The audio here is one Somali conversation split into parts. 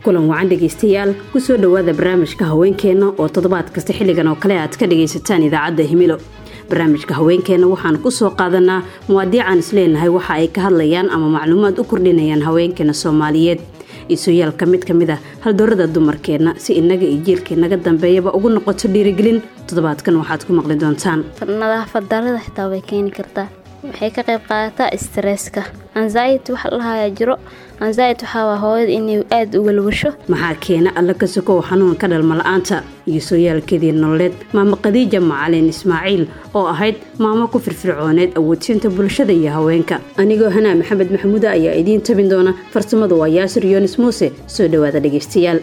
kulan wacan dhegaystayaal kusoo dhowaada barnaamijka haweenkeenna oo toddobaad kasta xilligan oo kale aad ka dhagaysataan idaacadda himilo barnaamijka haweenkeenna waxaan ku soo qaadanaa muwaadiicaan isleenahay waxa ay ka hadlayaan ama macluumaad u kordhinayaan haweenkeena soomaaliyeed iisoyaal ka mid ka mid ah haldoorada dumarkeenna si innaga iyo jiilka naga dambeeyaba ugu noqoto dhiirigelin toddobaadkan waxaad ku maqli doontaan nadaafad darada xitaa way keeni kartaa waxay ka qayb qaadataa stresska anxiety waxa la dhahayaa jiro anxiety waxaa waa hooyada inay aada u walwasho maxaa keena alla ka sokow xanuunka dhalmala'aanta iyo sooyaalkeedii nololeed maamo khadiija macalin ismaaciil oo ahayd maamo ku firfircooneed awoodsiinta bulshada iyo haweenka anigoo hanaa maxamed maxamuuda ayaa idiin tabin doona farsamadu waa yaasir yoonis muuse soo dhowaada dhegaystayaal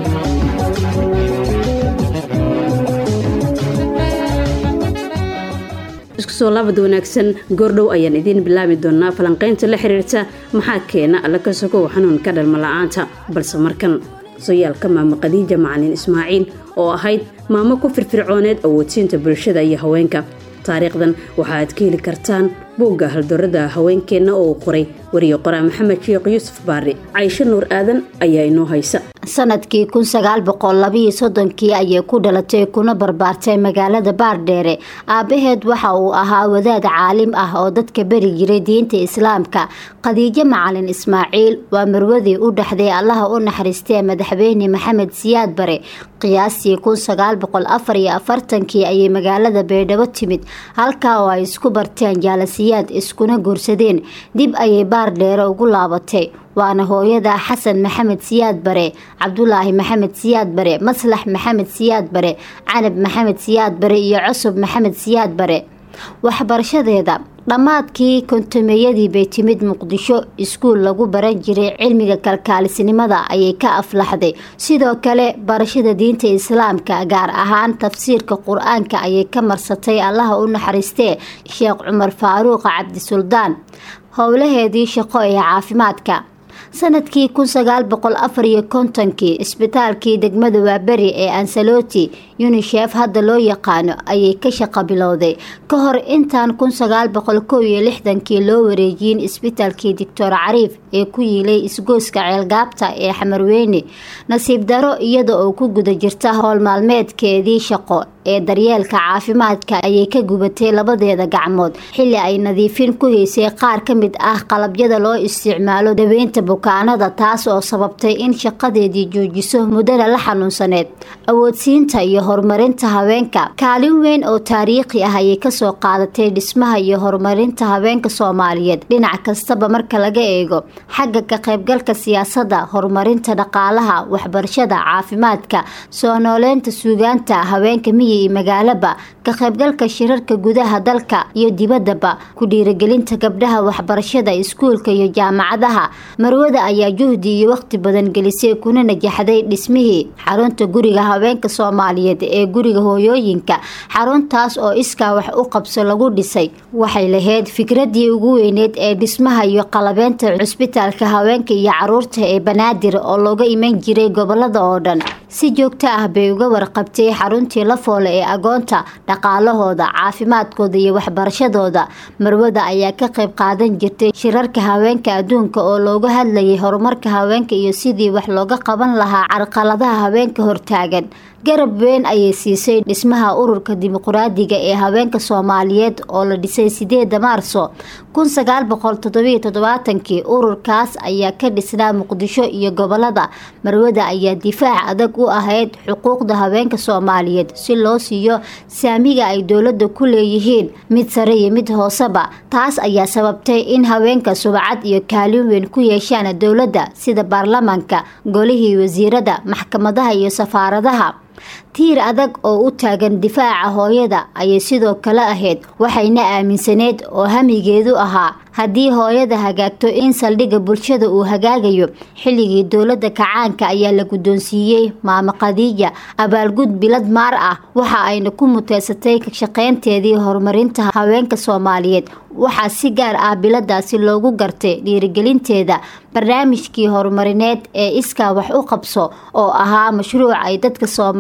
isku soo laabad wanaagsan goordhow ayaan idiin bilaabi doonaa falanqaynta la xiriirta maxaa keena alla ka sokow xanuunka dhalmala'aanta balse markan soyaalka maamo khadiija macalin ismaaciil oo ahayd maamo ku firfircooneed awoodsiinta bulshada iyo haweenka taariikhdan waxaaad ka heli kartaan buugga haldoorada haweenkeenna oo uu qoray wariye qoraa maxamed sheekh yuusuf baari caysho nuur aadan ayaa inoo haysa sanadkii kun sagaal boqol labiyo soddonkii ayay ku dhalatay kuna barbaartay magaalada baardheere aabbaheed waxa uu ahaa wadaad caalim ah oo dadka beri jiray diinta islaamka khadiijo macalin ismaaciil waa marwadii u dhexday allaha u naxariistee madaxweyne maxamed siyaad bare qiyaastii kun sagaal boqol afar iyo afartankii ayay magaalada baydhabo timid halkaa oo ay isku barteen jaalasiyaad iskuna guursadeen dib ayay baardheere ugu laabatay waana hooyada xasan maxamed siyaad bare cabdulaahi maxamed siyaad bare maslax maxamed siyaad bare canab maxamed siyaad bare iyo cusub maxamed siyaad bare waxbarashadeeda dhammaadkii kontomeyadii bay timid muqdisho iskuul lagu baran jiray cilmiga kalkaalisnimada ayay ka aflaxday sidoo kale barashada diinta islaamka gaar ahaan tafsiirka qur-aanka ayay ka marsatay allaha u naxariistee sheekh cumar faaruuq cabdisuldaan howlaheedii shaqo ee caafimaadka sanadkii kun sagaal boqol afar iyo kontonkii isbitaalkii degmada waaberi ee ansaloti unisheef hadda loo yaqaano ayay ka shaqo bilowday ka hor intaan kun sagaal boqol kow iyo lixdankii loo wareejiyin isbitaalkii doctor cariif ee ku yiilay isgooska ceelgaabta ee xamarweyne nasiib daro iyada oo ku guda jirta howlmaalmeedkeedii shaqo ee daryeelka caafimaadka ayay ka gubatay labadeeda gacmood xilli ay nadiifin ku haysay qaar ka mid ah qalabyada loo isticmaalo daweynta bukaanada taas oo sababtay in shaqadeedii joojiso muddada la xanuunsaneed awoodsiinta iyo horumarinta haweenka kaalin weyn oo taariikhi ah ayay kasoo qaadatay dhismaha iyo horumarinta haweenka soomaaliyeed dhinac kastaba marka laga eego xagga ka qaybgalka siyaasadda horumarinta dhaqaalaha waxbarashada caafimaadka soo nooleynta suugaanta haweenka miyi iyo magaalaba ka qaybgalka shirarka gudaha dalka iyo dibaddaba ku dhiirigelinta gabdhaha waxbarashada iskuulka iyo jaamacadaha marwada ayaa juhdi iyo waqti badan gelisay kuna najaxday dhismihii xarunta guriga haweenka soomaaliyeed ee guriga hooyooyinka xaruntaas oo iskaa wax u qabso lagu dhisay waxay lahayd fikradii ugu weyneed ee dhismaha iyo qalabeynta cusbitaalka haweenka iyo caruurta ee banaadir oo looga iman jiray gobolada oo dhan si joogto ah bay uga warqabtay xaruntii la foole ee agoonta dhaqaalahooda caafimaadkooda iyo waxbarashadooda marwada ayaa ka qayb qaadan jirtay shirarka haweenka adduunka oo looga hadlayay horumarka haweenka iyo sidii wax looga qaban lahaa carqaladaha haweenka hortaagan garab weyn ayay siisay dhismaha ururka dimuqraadiga ee haweenka soomaaliyeed oo la dhisay sideeda maarso kun sagaal boqol toddobiyo toddobaatankii ururkaas ayaa ka dhisnaa muqdisho iyo gobolada marwada ayaa difaac adag u ahayd xuquuqda haweenka soomaaliyeed si loo siiyo saamiga ay dowladda ku leeyihiin mid sare iyo mid hooseba taas ayaa sababtay in haweenka subcad iyo kaalin weyn ku yeeshaan dowladda sida baarlamaanka golihii wasiirada maxkamadaha iyo safaaradaha tiir adag oo u taagan difaaca hooyada ayay sidoo kale ahayd waxayna aaminsaneyd oo hamigeedu ahaa haddii hooyada hagaagto in saldhigga bulshada uu hagaagayo xilligii dowladda kacaanka ayaa la guddoonsiiyey maamo khadiija abaalgud bilad maar ah waxa ayna ku muteysatay shaqaynteedii horumarinta haweenka soomaaliyeed waxaa si gaar ah biladaasi loogu gartay dhiirigelinteeda barnaamijkii horumarineed ee iskaa wax u qabso oo ahaa mashruuc ay dadka soomaaliyeed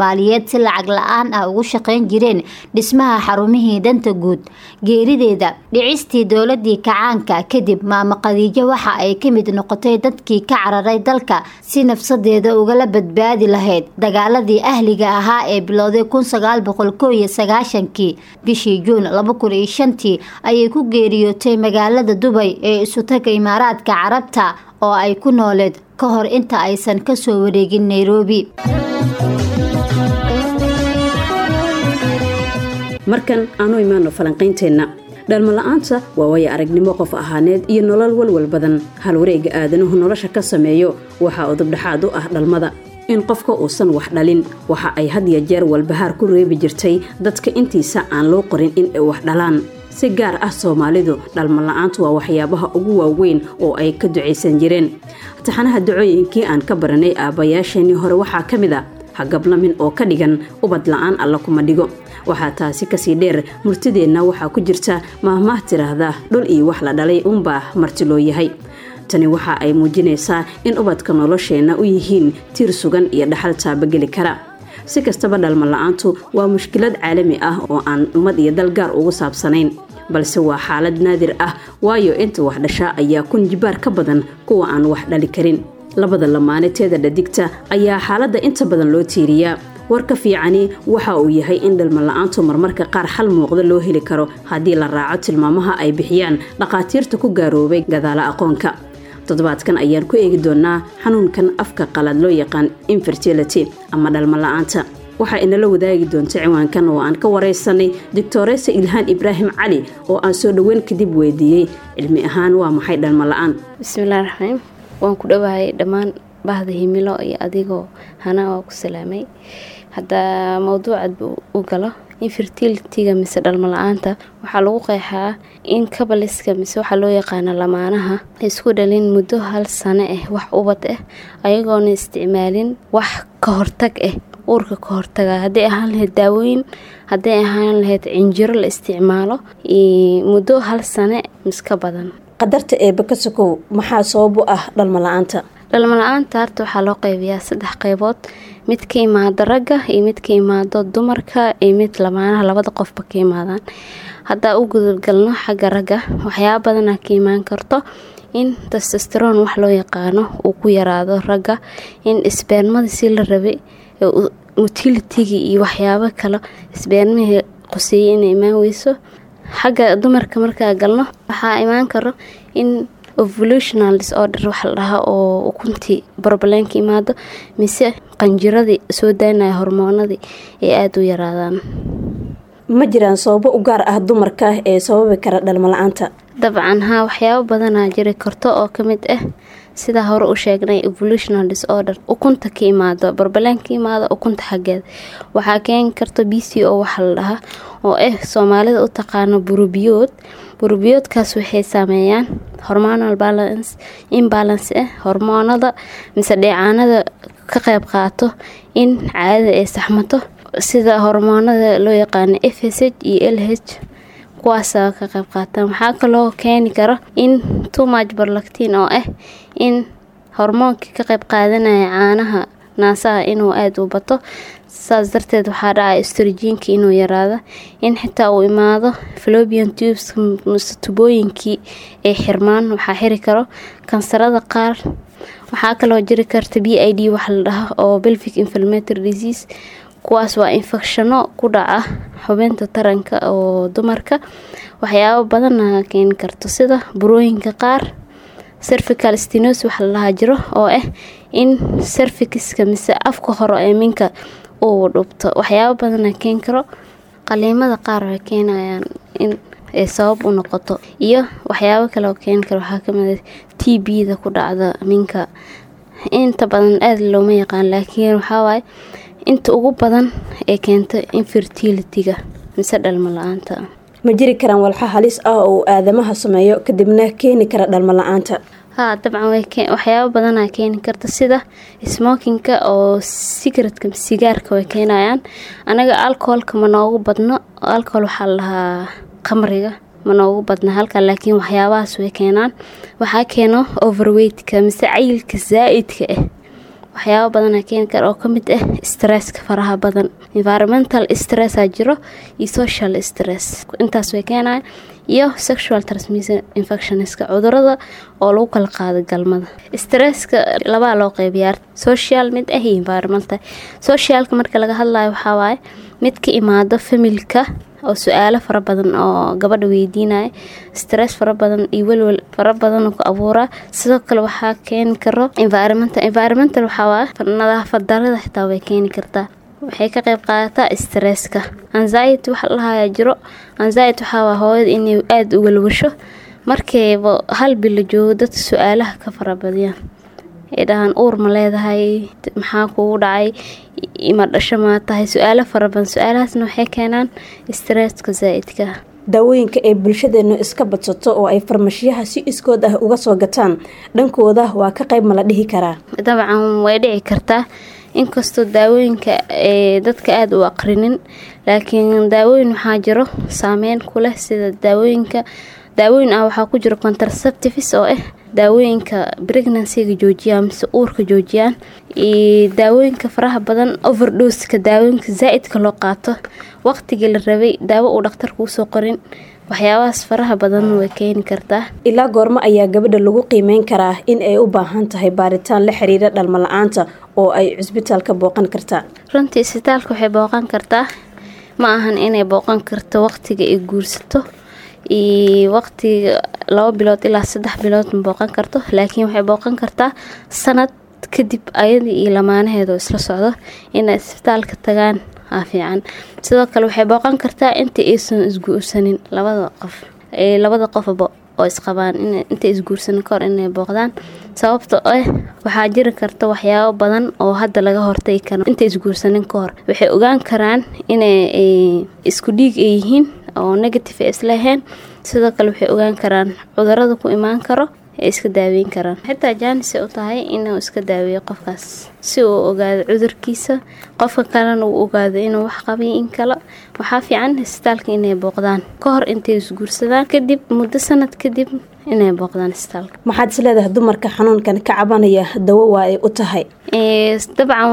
soomaaliyeed si lacag la-aan ah ugu shaqayn jireen dhismaha xarumihii danta guud geerideeda dhicistii dowladii kacaanka kadib maamo khadiijo waxa ay ka mid noqotay dadkii ka cararay dalka si nafsadeeda ugala badbaadi lahayd dagaaladii ahliga ahaa ee bilowday kun sagaal boqol koo iyo sagaashankii bishii juun laba kun iyo shantii ayay ku geeriyootay magaalada dubay ee isutaga imaaraadka carabta oo ay ku nooleed ka hor inta aysan kasoo wareegin nairobi markan aanu imaano falanqaynteenna dhalmala-aanta waa waya aragnimo qof ahaaneed iyo nolol walwal badan hal wareega aadanuhu nolosha ka sameeyo waxaa udubdhaxaad u ah dhalmada in qofka uusan wax dhalin waxa ay had ya jeer walbahaar ku reebi jirtay dadka intiisa aan loo qorin in ay wax dhalaan si gaar ah soomaalidu dhalmala-aantu waa waxyaabaha ugu waaweyn oo ay ka ducaysan jireen taxanaha dacooyinkii aan ka baranay aabbayaasheenii hore waxaa ka mid a hagablamin oo ka dhigan ubad la-aan alla kuma dhigo waxaa taasi kasii dheer murtideenna waxaa ku jirta maahmaah tiraahda dhul iyo wax la dhalay uunbaa marti loo yahay tani waxa ay muujinaysaa in ubadka nolosheenna u yihiin tiir sugan iyo dhaxal taabageli kara si kastaba dhalma la-aantu waa mushkilad caalami ah oo aan ummad iyo dal gaar ugu saabsanayn balse waa xaalad naadir ah waayo inta wax dhashaa ayaa kun jibaar ka badan kuwa aan wax dhali karin labada lamaane teeda dhadigta ayaa xaaladda inta badan loo tiiriyaa warka fiicani waxa uu yahay in dhalma la-aantu marmarka qaar xal muuqda loo heli karo haddii la raaco tilmaamaha ay bixiyaan dhakhaatiirta ku gaaroobay gadaala aqoonka toddobaadkan ayaan ku eegi doonaa xanuunkan afka qalad loo yaqaan infertility ama dhalma la-aanta waxaa inala wadaagi doonta ciwaankan oo aan ka waraysanay doctoresa ilhaan ibraahim cali oo aan soo dhoweyn kadib weydiiyey cilmi ahaan waa maxay dhalma la-aan bismillahi raxmaan waan ku dhawaayay dhammaan bahda himilo iyo adigoo hana waa ku salaamay haddaa mawduucad u galo infertilityga mise dhalmo la-aanta waxaa lagu qeexaa in kabaliska mise waxaa loo yaqaana lamaanaha isku dhalin muddo hal sano ah wax ubad ah ayagoona isticmaalin wax ka hortag ah uurka ka hortaga hadday ahaan lahayd daawooyin hadday ahaan lahayd cinjiro la isticmaalo muddo hal sane miska badan qadarta eeba ka sokow maxaa sabab u ah dhalmo la-aanta dhalmo la-aanta harta waxaa loo qeybiyaa saddex qeybood mid ka imaado ragga iyo mid ka imaado dumarka iyo mid lamaanaha labada qofba ka imaadaan haddaa u gudalgalno xagga ragga waxyaaba badanaa ka imaan karto in testesteron wax loo yaqaano uu ku yaraado ragga in isbeermada si la rabay mutilitigi iyo waxyaabo kale isbeermihii qoseeyey inay imaan weyso xagga dumarka markaa galno waxaa imaan karo in evolutional disorder waxa la dhahaa oo ukuntii barbaleenka imaado mise qanjiradii soo daynaya hormoonadii ay aada u yaraadaan ma jiraan sababo u gaar ah dumarka ee sababi kara dhalmo la-aanta dabcan haa waxyaabo badanaa jiri karto oo ka mid ah sidaa hore u sheegnay evolutional disorder ukunta ka imaado barbaleen ka imaado ukunta xaggeeda waxaa keeni karta b c o waxa la dhahaa oo ah soomaalida u taqaano burubiyood burubiyoodkaas waxay saameeyaan hormonal balance imbalance ah hormoonada mise dheecaanada ka qeyb qaato in caadada ay saxmato sida hormoonada loo yaqaano f s h iyo l h kuwaasa ka qeyb qaataan waxaa kaloo keeni karo in tumaj barlactin oo ah in hormoonkii ka qeyb qaadanaya caanaha naasaha inuu aada u bato saas darteed waxaa dhacay strojiinka inuu yaraado in xitaa uu imaado flobian tubes muse tubooyinkii ay xirmaan waxaa xiri karo kansarada qaar waxaa kaloo jiri karta b i d waxa la dhaha oo belvic inflammatory disease kuwaas waa infecshano ku dhaca xubinta taranka oo dumarka waxyaabo badanna keeni karto sida burooyinka qaar cervical stenos waxa la dhahaa jiro oo ah in cervixiska mise afka hore ee minka uu dhubto waxyaabo badana keeni karo qaliimada qaar waxay keenayaan in ay sabab u noqoto iyo waxyaabo kale oo keeni karo waxaa kamid t b-da ku dhacda minka inta badan aada looma yaqaan laakiin waxawaaye inta ugu badan ee keento infertilityga mise dhalmo la-aanta ma jiri karaan walxa halis ah oo aadamaha sameeyo kadibna keeni kara dhalmo la-aanta haa dabcan waxyaabo badanaa keeni karta sida smokinka oo sigaretka sigaarka way keenayaan anaga alcoholka ma noogu badno alcohol waxaa la dhahaa qamriga ma noogu badna halka laakiin waxyaabahaas way keenaan waxaa keeno overweightka mise cayilka zaa-idka ah waxyaabo badana keeni kara oo kamid ah stresska faraha badan environmental stressaa jiro iyo social stress intaas way keenaya iyo sexual transmission infectionska cudurada oo lagu kala qaado galmada stresska labaa loo qeybiyaa social mid ah iyo environmental socialka marka laga hadlayo waxaa waaye mid ka imaado familka oo su-aalo fara badan oo gabadha weydiinaya stress fara badan iyo welwel fara badan ku abuuraa sidoo kale waxaa keeni karo environmental environmental waxaa waaye nadaafad darada xitaa way keeni kartaa waxay ka qayb qaadataa stresska anxiety waxa lahayaa jiro anxiety waxaa waa hooyada inay aada u welwasho markayba hal bil la joogo dadka su-aalaha ka farabadiyaan ay dhahaan uur ma leedahay maxaa kugu dhacay ima dhasho maa tahay su-aalo fara badan su-aalahaasna waxay keenaan stresska zaa'idka daawooyinka ay bulshadeenu iska badsato oo ay farmashiyaha si iskood ah uga soo gataan dhankooda waa ka qayb ma la dhihi karaa dabcan way dhici kartaa inkastoo daawooyinka ee dadka aada u aqrinin laakiin daawooyin waxaa jiro saameyn ku leh sida daawooyinka daawooyin ah waxaa ku jiro contraceptives oo ah daawooyinka pregnancyga joojiyaan mise uurka joojiyaan iyo daawooyinka faraha badan overdoska daawooyinka zaa-idka loo qaato waqtigii la rabay daawo uu dhakhtarka usoo qorin waxyaabahaas faraha badan way keeni kartaa ilaa goormo ayaa gabadha lagu qiimeyn karaa in ay u baahan tahay baaritaan la xiriira dhalmo la-aanta oo ay cisbitaalka booqan kartaa runtii isbitaalka waxay booqan kartaa ma ahan inay booqan karto waqtiga ay guursato iyo waqtiga laba bilood ilaa saddex bilood ma booqan karto laakiin waxay booqan kartaa sanad kadib ayadii iyo lamaanaheeda isla socdo inay isbitaalka tagaan aa fiican sidoo kale waxay booqan kartaa inta aysan isguursanin labada qof labada qofba oo isqabaan intay isguursanin kahor inay booqdaan sababta ah waxaa jiri karta waxyaabo badan oo hadda laga hortagi karo intay isguursanin kahor waxay ogaan karaan inay isku dhiig ay yihiin oo negative ay islaheen sidoo kale waxay ogaan karaan cudurada ku imaan karo ay iska daaweyn karaan xitaa jaanisay u tahay inuu iska daaweeyo qofkaas si uu ogaado cudurkiisa qofka kalena uu ogaado inuu wax qabay in kale waxaa fiican isbitaalka inay booqdaan ka hor intay isguursadaan kadib muddo sanad kadib inay booqdaan isbitaalka maxaad is leedahay dumarka xanuunkan ka cabanaya dawo waa ay u tahay dabcan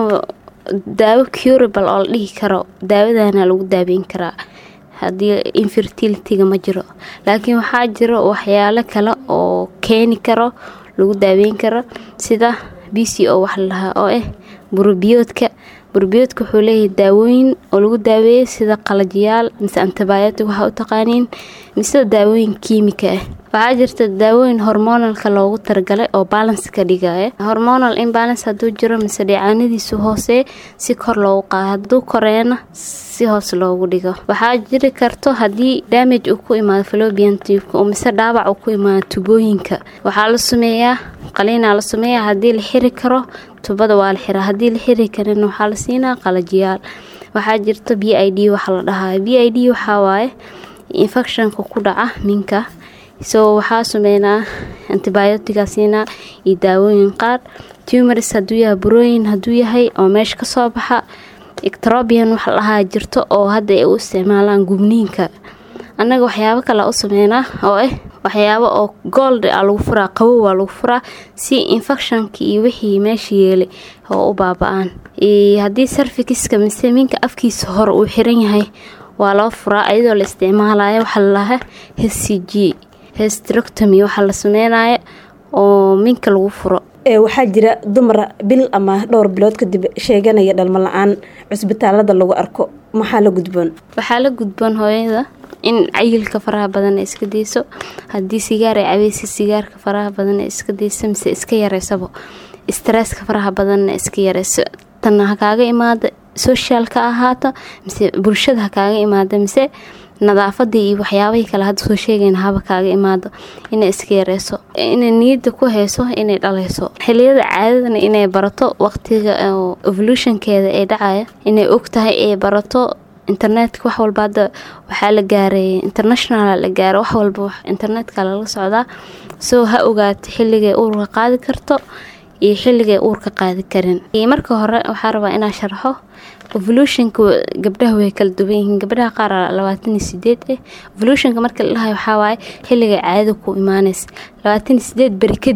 daawo curable oo la dhihi karo daawadana lagu daaweyn karaa haddii infertilityga ma jiro laakiin waxaa jiro waxyaalo kale oo keeni karo lagu daaweyn karo sida b c o wax lalahaa oo ah burbiyoodka burbiyoodka wuxuu leeyahay daawooyin oo lagu daaweeyay sida qalajiyaal mise antibiotic waxaa u taqaaniin mise daawooyin kiimika ah waxaa jirta daawooyin hormonalka loogu talagalay oo balance ka dhigaya hormonal imbalance hadduu jiro mise dhicaanadiisu hoosee si kor loogu qaado hadduu koreena si hoos loogu dhigo waxaa jiri karto haddii damage uu ku imaado falobian tubka oo mise dhaawac uu ku imaado tubooyinka waxaa la sameeyaa qaliinaa la sameeyaa haddii la xiri karo tubada waa la xiraa haddii la xiri karin waxaa la siinaa qalajiyaal waxaa jirta b i d waxa la dhahayo b i d waxaa waaye infectionka ku dhaca minka so waxaa sameynaa antibiotica siinaa iyo daawooyin qaar tumaris hadduu yahay burooyin hadduu yahay oo meesha kasoo baxa ectrobian waxa lahaa jirto oo hadda ay u isticmaalaan gubniinka annaga waxyaabo kale u sameynaa oo ah waxyaabo oo gold a lagu furaa qabow waa lagu furaa si infectionka iyo wixii meesha yeelay oo u baaba-aan haddii sarfikiska mise minka afkiisa hore uu xiran yahay waa loo furaa ayadoo la isticmaalayo waxaa lalahaa h c g hestroctomy waxaa la sameynaya oo minka lagu furo waxaa jira dumar bil ama dhowr bilood kadib sheeganaya dhalmo la-aan cusbitaalada lagu arko maxaa la gudboon waxaa la gudboon hooyada in cayilka faraha badan ay iska dayso haddii sigaar ay cabeysa sigaarka faraha badan ay iska dayso mise iska yareysabo stresska faraha badanna iska yareyso tanna ha kaaga imaada socialka ahaata mise bulshada ha kaaga imaada mise nadaafadii iyo waxyaabahii kale hadda soo sheegayna haba kaaga imaado inay iska yareyso inay niyadda ku hayso inay dhaleyso xiliyada caadadana inay barato waqtiga evolutionkeeda ee dhacaya inay og tahay ay barato internetka wax walba hadda waxaa la gaaray international la gaaro wax walba internetka lala socdaa soo ha ogaato xilligay uurka qaadi karto iyo xilligay uurka qaadi karin marka hore waxaa rabaa inaa sharxo evolutionka gabdhaha way kala duwan yihiin gabdhaha qaar labaatan iyo sideed ah evolutionka marka la dhahayo waxaa waaye xilligay caadada ku imaanaysa labaatan iyo sideed beri kadib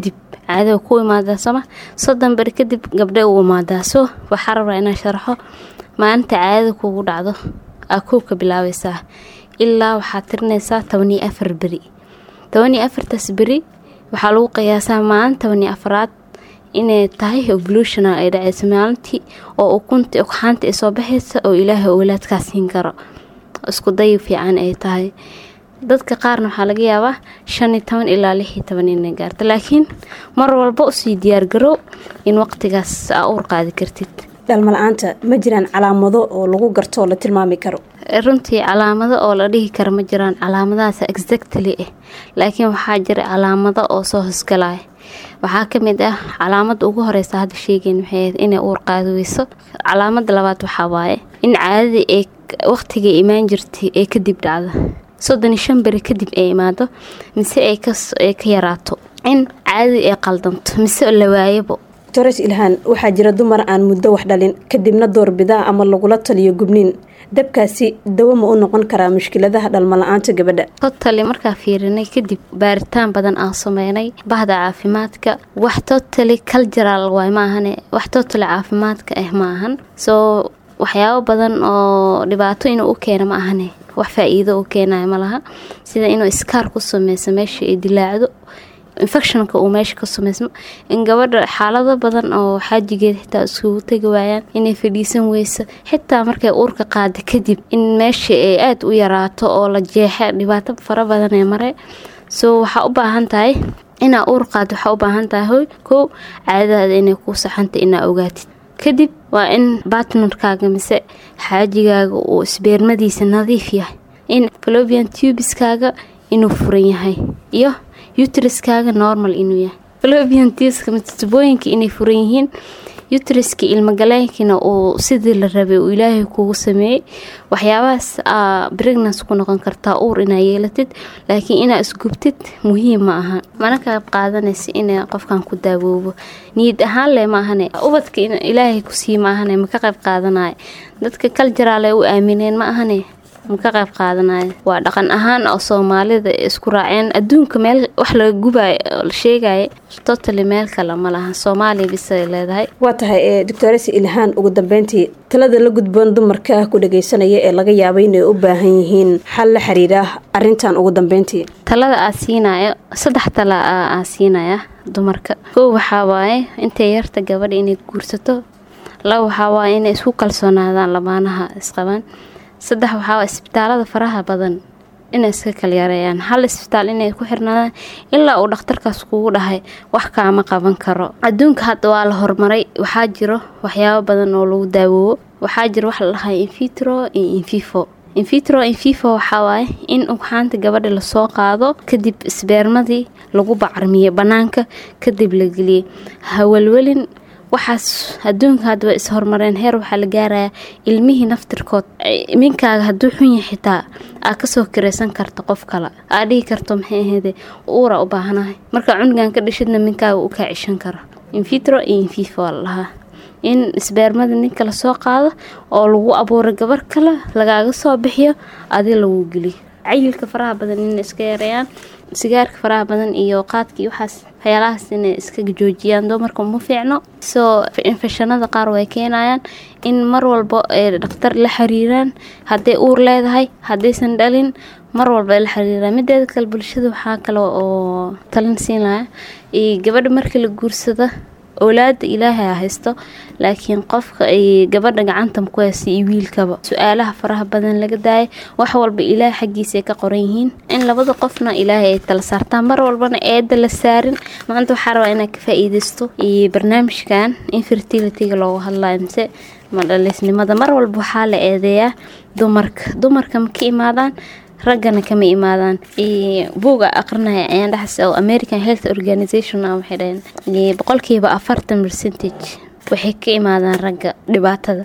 caadada ku imaadaa sooma soddon beri kadib gabdhe u imaadaa so waxaa rabaa inaa sharaxo maalinta caadada kugu dhacdo aa koobka bilaabaysaa ilaa waxaad tirinaysaa tobaniyo afar beri tobaniyo afartaas beri waxaa lagu qiyaasaa maalin tobaniyo afaraad inay tahay evolutional ay dhacayso maalintii oo ukunta ugxaanta ay soo baxaysa oo ilaahay owlaadkaa siin karo isku day fiican ay tahay dadka qaarna waxaa laga yaabaa shan iyo toban ilaa lix iyo toban inay gaarto laakiin mar walba usii diyaargarow in waqtigaas aa uur qaadi kartid dhalmala-aanta ma jiraan calaamado oo lagu garto oo la tilmaami karo runtii calaamado oo la dhihi karo ma jiraan calaamadahaas exactly ah laakiin waxaa jira calaamado oo soo hosgalaya waxaa ka mid ah calaamada ugu horeysa hadda sheegeyn waxay ahayd inay uur qaadi weyso calaamada labaad waxaa waaye in caadadii ay waqtigay imaan jirtay ee kadib dhacda soddon iyo shan beri kadib ay imaado mise ay ka yaraato in caadadii ay qaldanto mise la waayabo doctores ilhaan waxaa jira dumar aan muddo wax dhalin kadibna doorbidaa ama lagula taliyo gubniin dabkaasi dawo ma u noqon karaa mushkiladaha dhalmala-aanta gabadha totali markaa fiirinay kadib baaritaan badan aan sameynay bahda caafimaadka wax totali cultural waay ma ahane wax totali caafimaadka ah ma ahan soo waxyaabo badan oo dhibaato inuu u keeno ma ahane wax faa-iido u keenayo ma laha sida inuu iskaar ku sameyso meesha ay dilaacdo infectionka uu meesha ka sameysmo in gabadha xaalado badan oo xaajigeed xitaa iskugu tegi waayaan inay fadhiisan weyso xitaa markay uurka qaada kadib in meesha ay aada u yaraato oo la jeexa dhibaato fara badan ee mare soo waxaa u baahan tahay inaa uur qaad waxaa u baahan tahay hoy kow caadadaada inay kuu saxanta inaa ogaatid kadib waa in batnarkaaga mise xaajigaaga uu isbeermadiisa nadiif yahay in flobian tubiskaaga inuu furan yahay iyo utriskaaga normal inuu yahay flobian tubiska mise tubooyinka inay furan yihiin utriska ilmagaleenkina uu sidii la rabay uu ilaahay kugu sameeyey waxyaabahaas aa brignas ku noqon kartaa uur inaa yeelatid laakiin inaa isgubtid muhiim ma aha mana ka qayb qaadanaysa ina qofkan ku daawoobo niyad ahaan leh maahane ubadka ilaahay kusii maahane ma ka qayb qaadanayo dadka kaljaraale u aamineen ma ahane ma ka qayb qaadanayo waa dhaqan ahaan oo soomaalida isku raaceen adduunka meel wax laga gubayo la sheegaya totally meel kale ma laha soomaaliya bisay leedahay waa tahay ee doctores ilhaan ugu dambeyntii talada la gudboon dumarka ku dhageysanaya ee laga yaabo inay u baahan yihiin xal la xiriira arintan ugu dambeyntii talada aa siinayo saddex tala aa siinaya dumarka kow waxaa waaye intay yarta gabadha inay guursato laba waxaa waaye inay isku kalsoonaadaan lamaanaha isqabaan saddex waxaa isbitaalada faraha badan inay iska kala yareeyaan hal isbitaal inay ku xirnaadaan ilaa uu dhakhtarkaas kugu dhahay wax kaama qaban karo adduunka hadda waa la horumaray waxaa jiro waxyaabo badan oo lagu daawoobo waxaa jiro wax la dhahay infitro iyo infifo infitro infifa waxaa waaye in ugxaanta gabadha lasoo qaado kadib isbeermadii lagu bacarmiyo bannaanka kadib la geliyay hawalwelin waxaas adduunka hadda way is-horumareen heer waxaa la gaarayaa ilmihii naftirkood minkaaga hadduu xun yahay xitaa aa kasoo kiraysan karta qof kale aa dhihi karto maxay ahayde uura u baahanahay markaa cunugan ka dhishidna minkaaga u kaa cishan karo infitro iyo infifa waa la dhahaa in isbeermada ninka lasoo qaado oo lagu abuuro gabar kale lagaaga soo bixiyo adi lagu geliyo cayilka faraha badan inay iska yareeyaan sigaarka faraha badan iyo qaadka iyo waxaas waxyaalahaas inay iska joojiyaan dumarka uma fiicno soo infeshanada qaar way keenayaan in mar walba ay dhakhtar la xiriiraan hadday uur leedahay haddaysan dhalin mar walba ay la xiriiraan mideeda kale bulshada waxaa kale oo talin siin lahaa iyo gabadha markii la guursada owlaada ilaahay a haysto laakiin qofka ay gabadha gacanta ku haysta iyo wiilkaba su-aalaha faraha badan laga daaya wax walba ilaahay xaggiisa ay ka qoran yihiin in labada qofna ilaahay ay tala saartaan mar walbana eeda la saarin maanta waxaa rabaa inaad ka faa-iideysto iyo barnaamijkan infertilityga loogu hadlayo mise madhaliisnimada mar walba waxaa la eedeeyaa dumarka dumarka ma ka imaadaan raggana kama imaadaan buuga aqrinaya ayaan dhexas oo american health organization ah waxay dhaheen boqolkiiba afartan percentage waxay ka imaadaan ragga dhibaatada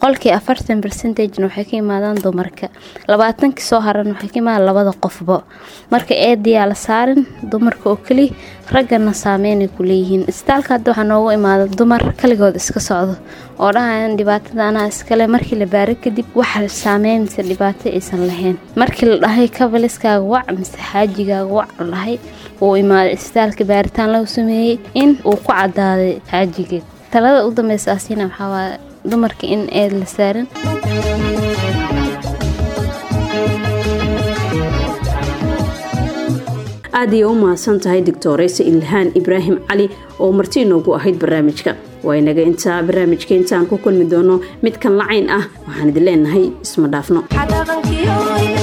boqolkii afartan percentagena waxay ka imaadaan dumarka labaatankii soo haran waxay ka imaadaan labada qofba marka eedayaa la saarin dumarka oo keliya raggana saameynay ku leeyihiin isbitaalka hadda waxaa noogu imaada dumar kaligood iska socdo oo dhahayan dhibaatada anaa iskale markii la baaro kadib waxa saameynaysa dhibaato aysan lahayn markii la dhahay kabaliskaaga wac mise xaajigaaga wac la dhahay uu imaaday isbitaalka baaritaan lagu sameeyey in uu ku cadaaday xaajigeed talada u dambeysa asiina waxaa waaya dumarka in eed la saarin aad ayay u mahadsan tahay doctoreysa ilhaan ibraahim cali oo marti inoogu ahayd barnaamijka waa inaga intaa barnaamijka intaan ku kulmi doono mid kan lacayn ah waxaan idin leenahay isma dhaafno